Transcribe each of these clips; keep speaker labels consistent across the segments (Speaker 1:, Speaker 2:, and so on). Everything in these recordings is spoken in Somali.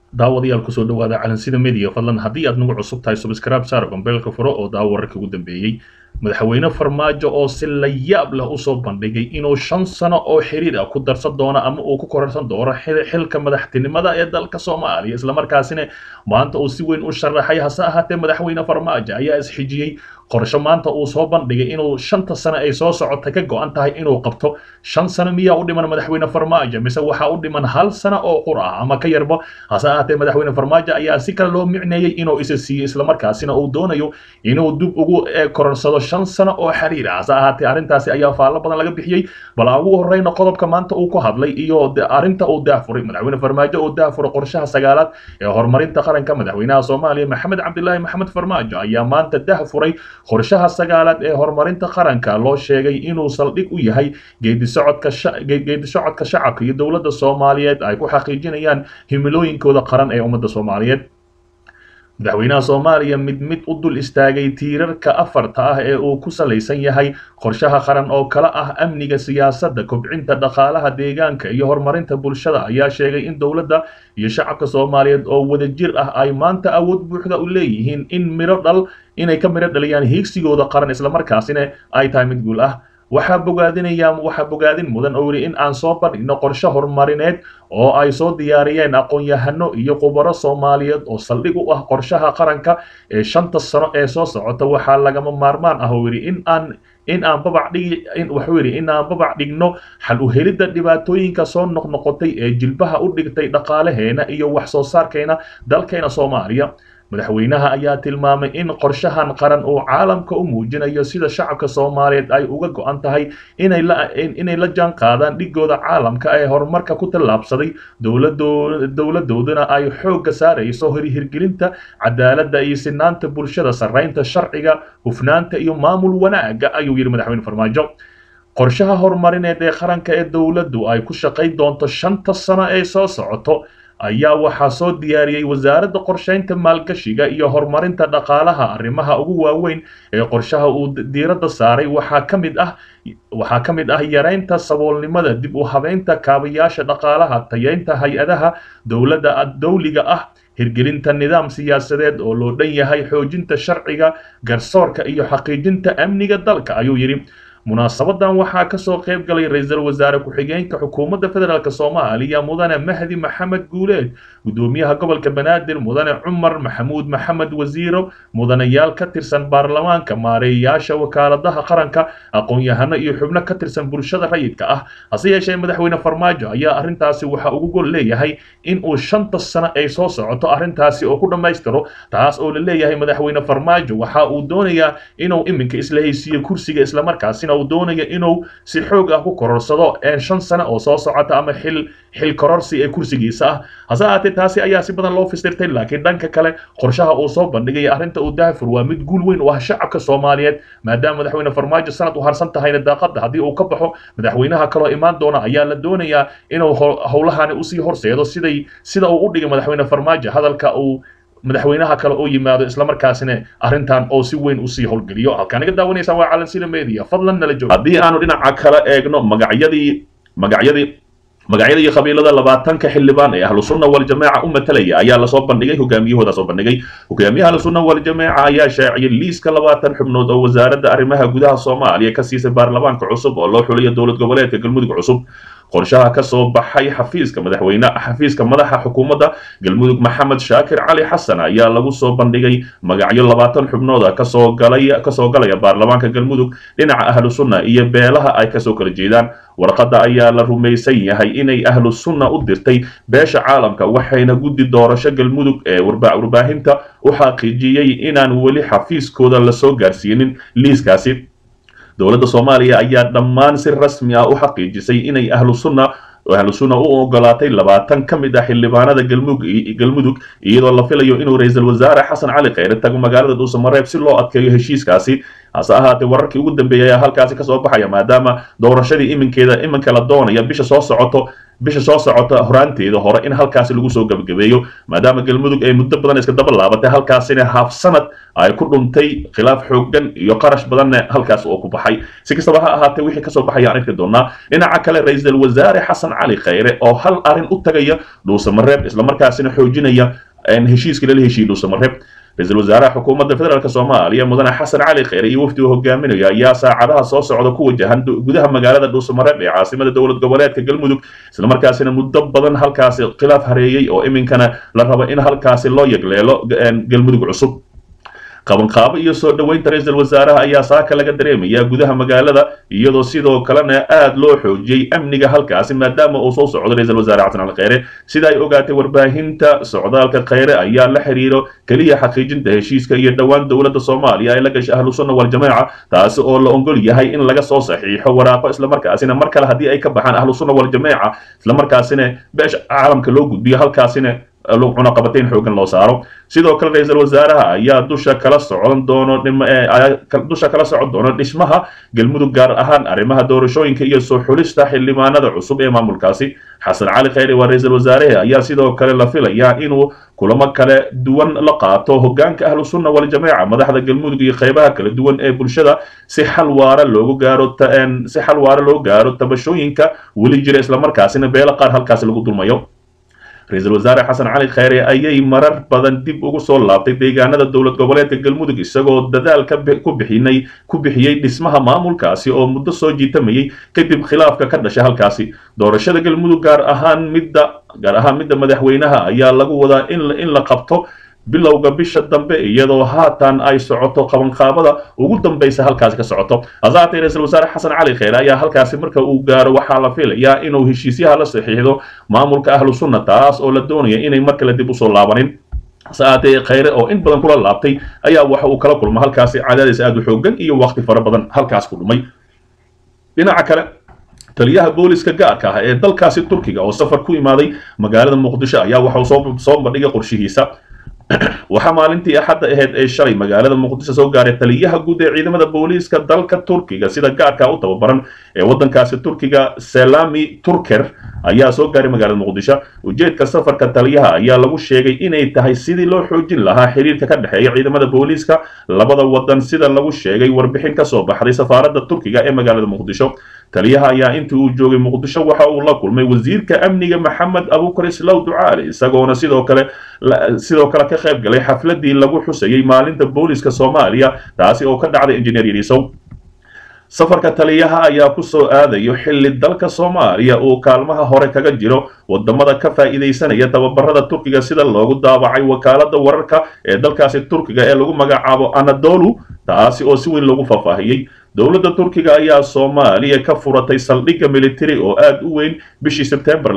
Speaker 1: daawadayaal kusoo dhawaada calansida media fadlan haddii aad nagu cusub tahay subscribe saar gombeelka furo oo daawo wararka ugu dambeeyey madaxweyne farmaajo oo si la yaab leh usoo bandhigay inuu shan sano oo xiriir ah ku darsan doono ama uu ku korarsan doono xilka madaxtinimada ee dalka soomaaliya islamarkaasina maanta uu si weyn u sharaxay hase ahaatee madaxweyne farmaajo ayaa isxijiyey qorsho maanta uu soo bandhigay inuu shanta sano ay soo socota ka go-an tahay inuu qabto shan sano miyaa u dhiman madaxweyne farmaajo mise waxaa u dhiman hal sano oo qur ah ama ka yarba hase ahaatee madaxweyne farmaajo ayaa si kale loo micneeyey inuu isa siiyo islamarkaasina uu doonayo inuu dib ugu kororsado shan sano oo xiriir ah hase ahaatee arrintaasi ayaa faallo badan laga bixiyey bal aan ugu horreyna qodobka maanta uu ku hadlay iyo arrinta uu daafuray madaxweyne farmaajo uu daafuray qorshaha sagaalaad ee horumarinta qaranka madaxweynaha soomaaliya maxamed cabdilaahi maxamed farmaajo ayaa maanta dahfuray qorshaha sagaalaad ee horumarinta qaranka loo sheegay inuu saldhig u yahay geedisocodka geedisocodka shacabka iyo dowladda soomaaliyeed ay ku xaqiijinayaan himilooyinkooda qaran ee ummadda soomaaliyeed madaxweynaha soomaaliya mid mid u dul istaagay tiirarka afarta ah ee uu ku salaysan yahay qorshaha qaran oo kala ah amniga siyaasadda kobcinta dhaqaalaha deegaanka iyo horumarinta bulshada ayaa sheegay in dowladda iyo shacabka soomaaliyeed oo wadajir ah ay maanta awood buuxda u leeyihiin in midho dhal inay ka midho dhaliyaan hiigsigooda qaran islamarkaasina ay tahay mid guul ah waxaa bogaadinaya waxaa bogaadin mudan oo yidhi in aan soo bandhigno qorshe horumarineed oo ay soo diyaariyeen aqoon-yahano iyo khubaro soomaaliyeed oo saldhig u ah qorshaha qaranka ee shanta sano ee soo socota waxaa lagama maarmaan ah oo yidhi in aan in aan babac dhigi in wuxuu yidhi in aan babac dhigno xal u helidda dhibaatooyinka soo noqnoqotay ee jilbaha u dhigtay dhaqaalaheena iyo wax soo saarkeena dalkeena soomaaliya madaxweynaha ayaa tilmaamay in qorshahan qaran uu caalamka u muujinayo sida shacabka soomaaliyeed ay uga go-an tahay inay la inay la jaan qaadaan dhigooda caalamka ee horumarka ku tallaabsaday dowladoo dowladoodana ay xoogga saarayso hirgelinta cadaaladda iyo sinaanta bulshada sarreynta sharciga hufnaanta iyo maamul wanaaga ayuu yidhi madaxweyne farmaajo qorshaha horumarineed ee qaranka ee dowladdu ay ku shaqayn doonto shanta sano ee soo socoto ayaa waxaa soo diyaariyey wasaaradda qorsheynta maalgashiga iyo horumarinta dhaqaalaha arrimaha ugu waaweyn ee qorshaha uu diiradda saaray waxaa ka mid ah waxaa ka mid ah yareynta saboolnimada dib u habeynta kaabayaasha dhaqaalaha tayeynta hay-adaha dowladda dowliga ah hirgelinta nidaam siyaasadeed oo loo dhan yahay xoojinta sharciga garsoorka iyo xaqiijinta amniga dalka ayuu yidhi munaasabadan waxaa kasoo qayb galay ra-iisul wasaare ku-xigeenka xukuumadda federaalk soomaaliya mudane mahdi maxamed guuleed gudoomiyaha gobolka banaadir mudane cumar maxamuud maxamed wasiiro mudanayaal ka tirsan baarlamaanka maareeyayaasha wakaaladaha qaranka aqoon-yahano iyo xubno ka tirsan bulshada rayidka ah hase yeeshee madaxweyne farmaajo ayaa arrintaasi waxa ugu gol leeyahay in uu shanta sano ay soo socoto arrintaasi oo ku dhammaystiro taas oo la leeyahay madaxweyne farmaajo waxa uu doonayaa inuu iminka isla haysiiyo kursiga islamarkaasina uu doonayo inuu si xoog ah ku kororsado shan sano oo soo socota ama xil xil kororsi ee kursigiisa ah hase ahaatee taasi ayaa si badan loo fasirtay laakiin dhanka kale qorshaha uu soo bandhigaya arrinta uu daafur waa mid guul weyn u ah shacabka soomaaliyeed maadaama madaxweyne farmaajo sanad u harsan tahayna daaqada haddii uu ka baxo madaxweynaha kaloo imaan doona ayaa la doonayaa inuu howlahani usii horseedo siday sida uu u dhigay madaxweyne farmaajo hadalka uu madaxweynaha kale oo yimaado islamarkaasina arrintan oo si weyn usii howlgeliyo halkaan iga daawanaysaan waa calansida media fadlan nala jooga haddii aanu dhinaca kale eegno magacyadii magacyadii magacyada iyo qabiilada labaatanka xildhibaan ee ahlu sunna waljamaaca u matalaya ayaa lasoo bandhigay hogaamiyahooda soo bandhigay hogaamiyaha ahlu sunna waljamaaca ayaa shaaciyay liiska labaatan xubnood oo wasaaradda arrimaha gudaha soomaaliya ka siisay baarlamaanka cusub oo loo xuliyo dowlad goboleedka galmudug cusub qorshaha ka soo baxay xafiiska madaxweyne xafiiska madaxa xukuumadda galmudug maxamed shaakir cali xasan ayaa lagu soo bandhigay magacyo labaatan xubnooda kasoo galay kasoo galaya baarlamaanka galmudug dhinaca ahlu sunna iyo beelaha ay kasoo kala jeedaan warqadda ayaa la rumaysan yahay inay ahlu sunna u dirtay beesha caalamka waxayna guddi doorasho galmudug ee warbaahinta u xaqiijiyey inaan weli xafiiskooda lasoo gaarsiinin liiskaasi dowladda soomaaliya ayaa dhammaan si rasmi ah u xaqiijisay inay ahlu sunna ahlu sunna u ogolaatay labaatan ka mid ah xildhibaanada galmudug iyadoo la filayo inuu ra-iisul wasaare xasan cali kheyre tago magaalada dhuusamareeb si loo adkeeyo heshiiskaasi hase ahaatee wararkii ugu dambeeyay ayaa halkaasi kasoo baxaya maadaama doorashadii iminkeeda iminka la doonaya bisha soo socoto bisha soo socota horaanteeda hore in halkaasi lagu soo gebagabeeyo maadaama galmudug ay muddo badan iska daba laabatay halkaasina haaf sanad ay ku dhuntay khilaaf xoogan iyo qarash badanna halkaas oo ku baxay si kastaba ha ahaatee wixii kasoo baxaya aan arki doonaa dhinaca kale ra-iisul wasaare xasan cali khayre oo hal arrin u tagaya dhuusamareeb islamarkaasina xoojinaya heshiiska lala heshiiyey dhuusamareeb ra-iisul wasaaraha xukuumadda federaalk soomaaliya mudane xasan cali kheyre iyo wafdi uu hogaaminayo ayaa saacadaha soo socda ku wajahan gudaha magaalada dhuusamareeb ee caasimada dowlad goboleedka galmudug islamarkaasina muddo badan halkaasi khilaaf hareeyey oo iminkana la rabo in halkaasi loo yegleelo galmudug cusub qabanqaabo iyo soo dhoweynta ra-iisul wasaaraha ayaa saaka laga dareemaya gudaha magaalada iyadoo sidoo kalena aad loo xoojiyey amniga halkaasi maadaama uu soo socdo ra-iisul wasaare xasan cali kheyre sida ay ogaatay warbaahinta socdaalka kheyre ayaa la xiriiro keliya xaqiijinta heshiiska iyo dhowaan dowladda soomaaliya ay la gashay ahlu sunna waljamaaca taasi oo la ogol yahay in laga soo saxiixo waraaqo islamarkaasina mar kale haddii ay ka baxaan ahlu sunna waljamaaca islamarkaasina beesha caalamka loo gudbiyo halkaasina cunaqabatayn xoogan loo saaro sidoo kale ra-iisul wasaaraha ayaa dusha kala socon doono dusha kala socon doono dhismaha galmudug gaar ahaan arrimaha doorashooyinka iyo soo xulista xildhibaanada cusub ee maamulkaasi xasan cali kheyre waa ra-iisul wasaarahe ayaa sidoo kale la filayaa inuu kulamo kale duwan la qaato hogaanka ahlu sunna waljamaaca madaxda galmudug iyo qeybaha kala duwan ee bulshada si xal waara loogu gaaro si xal waara loo gaaro tabashooyinka weli jira islamarkaasina beelo qaar halkaasi lagu dulmayo ra-iisul wasaare xasan cali kheyre ayay marar badan dib ugu soo laabtay deegaanada dowlad goboleedka galmudug isagoo dadaal ku bixinay ku bixiyey dhismaha maamulkaasi oo muddo soo jiitamayay kadib khilaafka ka dhashay halkaasi doorashada galmudug gaar ahaan midda gaar ahaan midda madaxweynaha ayaa lagu wadaa in la qabto bilowga bisha dambe iyadoo haatan ay socoto qabanqaabada ugu dambaysa halkaasi ka socoto hasaatee ra-iisul wasaare xasan cali kheyre ayaa halkaasi marka uu gaaro waxaa la filayaa inuu heshiisyaha la saxiixdo maamulka ahlu sunna taas oo la doonaya inay mar kale dib usoo laabanin hasaatee kheyre oo in badan kula laabtay ayaa waxa uu kala kulma halkaasi cadaadis aad u xoogan iyo waqti fara badan halkaas ku dhumay dhinaca kale taliyaha booliska gaarka ah ee dalkaasi turkiga oo safar ku imaaday magaalada muqdisho ayaa waxauu soo bandhigay qorshihiisa waxaa maalintii axadda ahayd ee shalay magaalada muqdisho soo gaaray taliyaha guud ee ciidamada booliiska dalka turkiga sida gaarka u tababaran ee waddankaasi turkiga selami turker ayaa soo gaaray magaalada muqdisho ujeedka safarka taliyaha ayaa lagu sheegay inay tahay sidii loo xoojin lahaa xiriirka ka dhexeeya ciidamada booliiska labada waddan sida lagu sheegay warbixin ka soo baxday safaaradda turkiga ee magaalada muqdisho taliyaha ayaa intii uu joogay muqdisho waxa uu la kulmay wasiirka amniga maxamed abukar islaw ducaali isagoona sidoo kale sidoo kale ka qayb galay xafladii lagu xusayay maalinta booliska soomaaliya taasi oo ka dhacday injineer yariisow safarka taliyaha ayaa ku soo aadayo xilli dalka soomaaliya uu kaalmaha hore kaga jiro wadamada ka faa'iidaysanaya tababarada turkiga sida loogu daabacay wakaalada wararka ee dalkaasi turkiga ee lagu magacaabo anadolu taasi oo si weyn loogu faahfaahiyey dowladda turkiga ayaa soomaaliya ka furatay saldhigga militari oo aad u weyn bishii sebtembar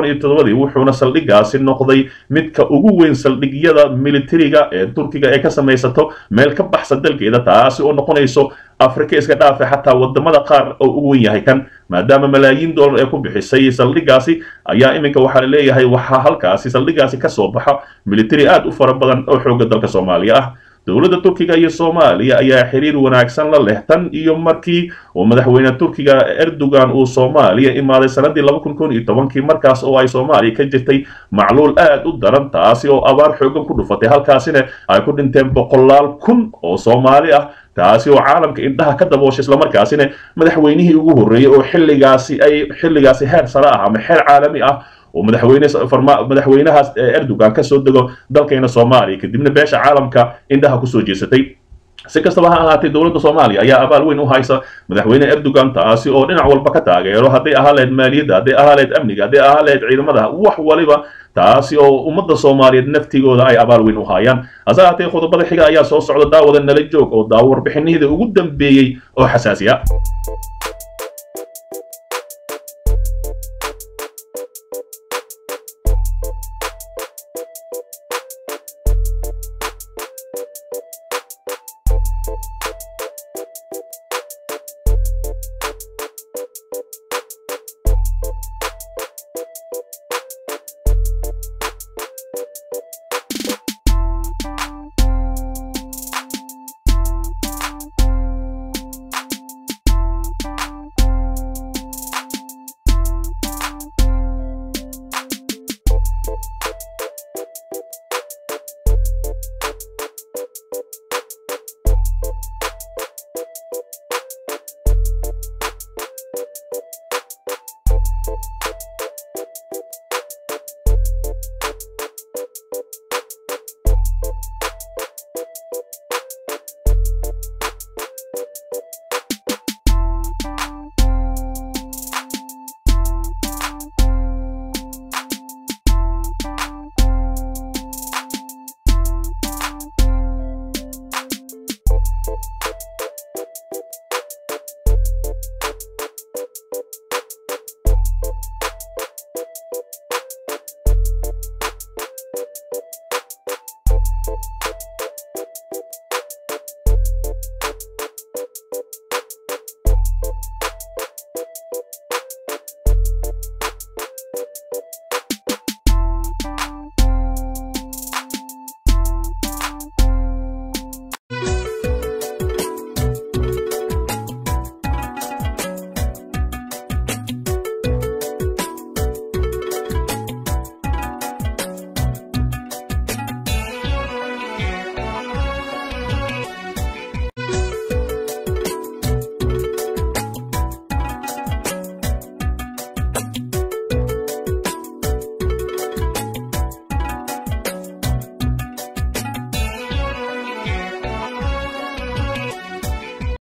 Speaker 1: wuxuuna saldhiggaasi noqday midka ugu weyn saldhigyada militariga ee turkiga ee ka samaysato meel ka baxsan dalkeeda taasi oo noqonayso afrika iska dhaafe xataa wadamada qaar oo ugu wen yahay kan maadaama malaayiin dollar ee ku bixisay saldhiggaasi ayaa iminka waxaa la leeyahay waxaa halkaasi saldhiggaasi ka soo baxa militari aad u fara badan oo xoogga dalka soomaaliya ah dowladda turkiga iyo soomaaliya ayaa xiriir wanaagsan la leh tan iyo markii uu madaxweyne turkiga erdogan uu soomaaliya imaaday sanadii laba kun kun iyo tobankii markaas oo ay soomaaliya ka jirtay macluul aad u daran taasi oo abaar xoogan ku dhufatay halkaasina ay ku dhinteen boqolaal kun oo soomaali ah taasi oo caalamka indhaha ka dabooshay islamarkaasina madaxweynihii ugu horreeyey oo xilligaasi ay xilligaasi heer sare ah ama xeer caalami ah oo madaxweyne madaxweynahaas erdogan ka soo dego dalkayna soomaaliya kadibna beesha caalamka indhaha kusoo jeesatay si kastaba ha ahaatee dowladda soomaaliya ayaa abaal weyn u haysa madaxweyne erdogan taasi oo dhinac walba ka taageero hadday ahaa lahayd maaliyadda hadday ahaa lahayd amniga hadday ahaa lahayd ciidamada wax waliba taasi oo ummadda soomaaliyeed naftigooda ay abaal weyn u haayaan hase ahaatee qodobada xiga ayaa soo socda daawada nala joog oo daawo warbixinihida ugu dambeeyey oo xasaasiya